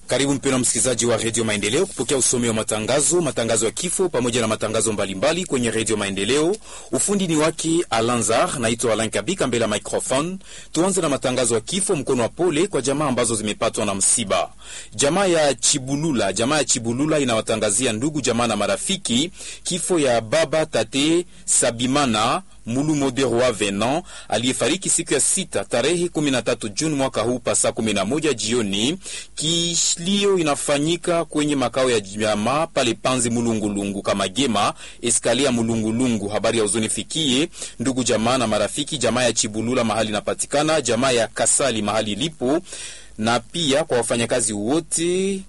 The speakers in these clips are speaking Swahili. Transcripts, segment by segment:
Karibu mpendwa msikilizaji wa redio Maendeleo kupokea usomi wa matangazo, matangazo ya kifo pamoja na matangazo mbalimbali kwenye redio Maendeleo. Ufundi ni wake Alanzar, naitwa Alain Kabika mbele ya microphone. Tuanze na matangazo ya kifo, mkono wa pole kwa jamaa ambazo zimepatwa na msiba. Jamaa ya Chibulula, jamaa ya Chibulula inawatangazia ndugu jamaa na marafiki kifo ya baba tate Sabimana Mulumo de Roi Venant aliyefariki siku ya sita tarehe 13 Juni mwaka huu pa saa 11 jioni. Kilio inafanyika kwenye makao ya jamaa pale Panzi Mulungulungu kama Gema eskalia Mulungulungu. Habari ya huzuni fikie ndugu jamaa na marafiki, jamaa ya Chibulula mahali inapatikana, jamaa ya Kasali mahali ilipo, na pia kwa wafanyakazi wote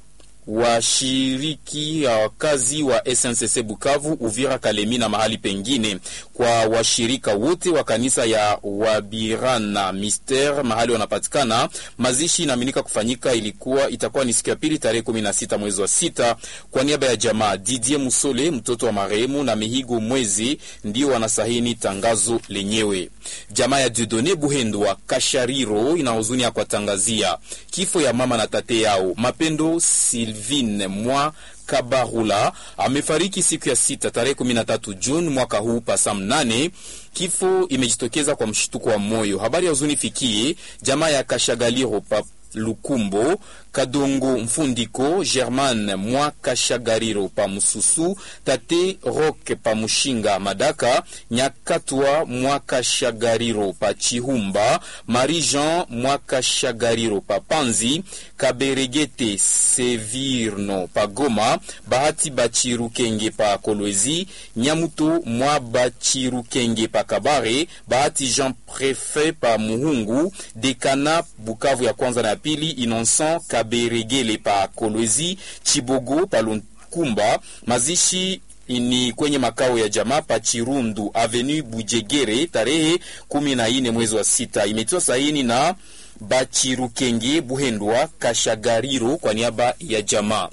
washiriki wakazi wa SNCC Bukavu, Uvira, Kalemi na mahali pengine, kwa washirika wote wa kanisa ya Wabirana Mister mahali wanapatikana. Mazishi inaaminika kufanyika ilikuwa itakuwa ni siku ya pili tarehe 16 mwezi wa sita. Kwa niaba ya jamaa Didier Musole mtoto wa marehemu na Mihigo Mwezi ndio wanasahini tangazo lenyewe. Jamaa ya Dudone Buhendwa Kashariro ina huzuni ya kuwatangazia kifo ya mama na tate yao Mapendo Sylvine mwa Kabarula amefariki siku ya sita tarehe 13 Juni mwaka huu pasa mnane. Kifo imejitokeza kwa mshtuko wa moyo. Habari ya huzuni fikie jamaa ya Kashagaliro pa Lukumbo Kadongo Mfundiko German mwa Kashagariro pa Mususu tate Roke pa Mushinga Madaka Nyakatwa mwa Kashagariro pa Chihumba Marie Jean mwa Kashagariro pa Panzi Kaberegete Sevirno pa Goma Bahati Bachirukenge pa Kolwezi Nyamuto mwa Bachirukenge pa Kabare Bahati Jean Prefet pa Muhungu Dekana Bukavu ya kwanza na ya pili Innocent Kaberegele pa Kolwezi Chibogo pa Lunkumba. Mazishi ni kwenye makao ya jamaa pa Chirundu Avenue Bujegere tarehe kumi na nne mwezi wa sita. Imetiwa saini na Bachirukenge Buhendwa Kashagariro kwa niaba ya jamaa.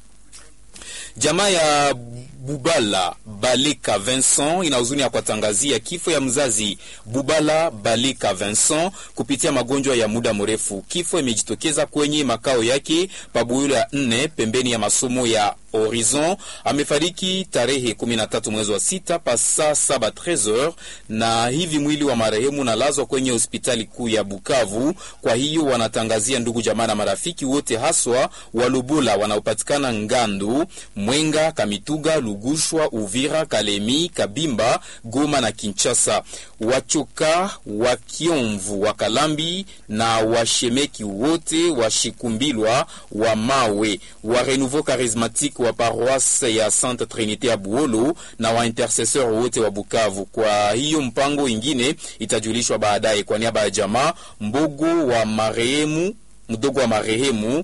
Jamaa ya Bubala Baleka Vincent ina huzuni ya kuwatangazia kifo ya mzazi Bubala Baleka Vincent kupitia magonjwa ya muda mrefu. Kifo imejitokeza kwenye makao yake Pabuyula ya nne pembeni ya masomo ya Horizon. Amefariki tarehe 13 mwezi wa sita pa saa saba 13h, na hivi mwili wa marehemu nalazwa kwenye hospitali kuu ya Bukavu. Kwa hiyo wanatangazia ndugu jamaa na marafiki wote, haswa Walubula wanaopatikana Ngandu, Mwenga, Kamituga, Lugushwa, Uvira, Kalemi, Kabimba, Goma na Kinshasa, Wachoka, Wakiomvu, Wakalambi na Washemeki wote, Washikumbilwa, wa Mawe, wa Renouveau Charismatique wa paroisse ya Sainte Trinité ya Buolo na wa intercesseur wote wa Bukavu. Kwa hiyo mpango ingine itajulishwa baadaye. Kwa niaba ya jamaa Mbogo wa marehemu mdogo wa marehemu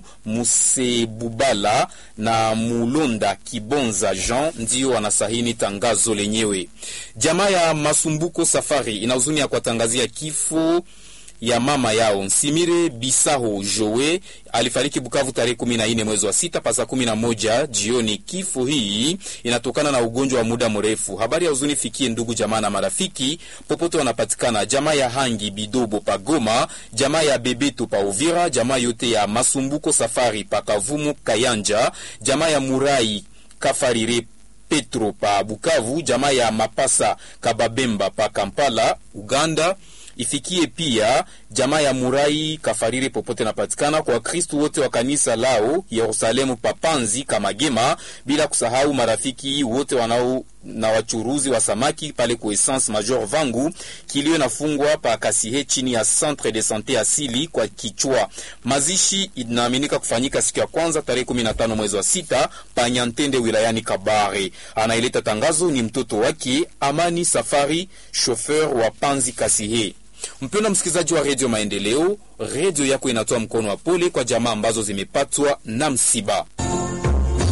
Musebubala na Mulonda Kibonza Jean ndio wanasahini tangazo lenyewe. Jamaa ya Masumbuko Safari ina huzuni ya kuwatangazia kifo ya mama yao Nsimire Bisaho Joe alifariki Bukavu tarehe 14 mwezi wa sita pasa 11 jioni. Kifo hii inatokana na ugonjwa wa muda mrefu. Habari ya huzuni fikie ndugu jamaa na marafiki popote wanapatikana, jamaa ya Hangi Bidobo pa Goma, jamaa ya Bebeto pa Uvira, jamaa yote ya Masumbuko Safari pa Kavumu Kayanja, jamaa ya Murai Kafarire Petro pa Bukavu, jamaa ya Mapasa Kababemba pa Kampala Uganda ifikie pia jamaa ya Murai Kafariri popote napatikana, kwa Wakristu wote wa kanisa lao Yerusalemu Papanzi Kamagema, bila kusahau marafiki wote wanao na wachuruzi wa samaki pale ku Essence Major Vangu. Kilio nafungwa pa Kasihe chini ya Centre de Sante asili kwa kichwa. Mazishi inaaminika kufanyika siku ya kwanza tarehe 15 mwezi wa sita pa Nyantende wilayani Kabare. Anaileta tangazo ni mtoto wake Amani Safari, chauffeur wa Panzi Kasihe. Mpendwa msikilizaji wa redio Maendeleo, redio yako inatoa mkono wa pole kwa jamaa ambazo zimepatwa na msiba.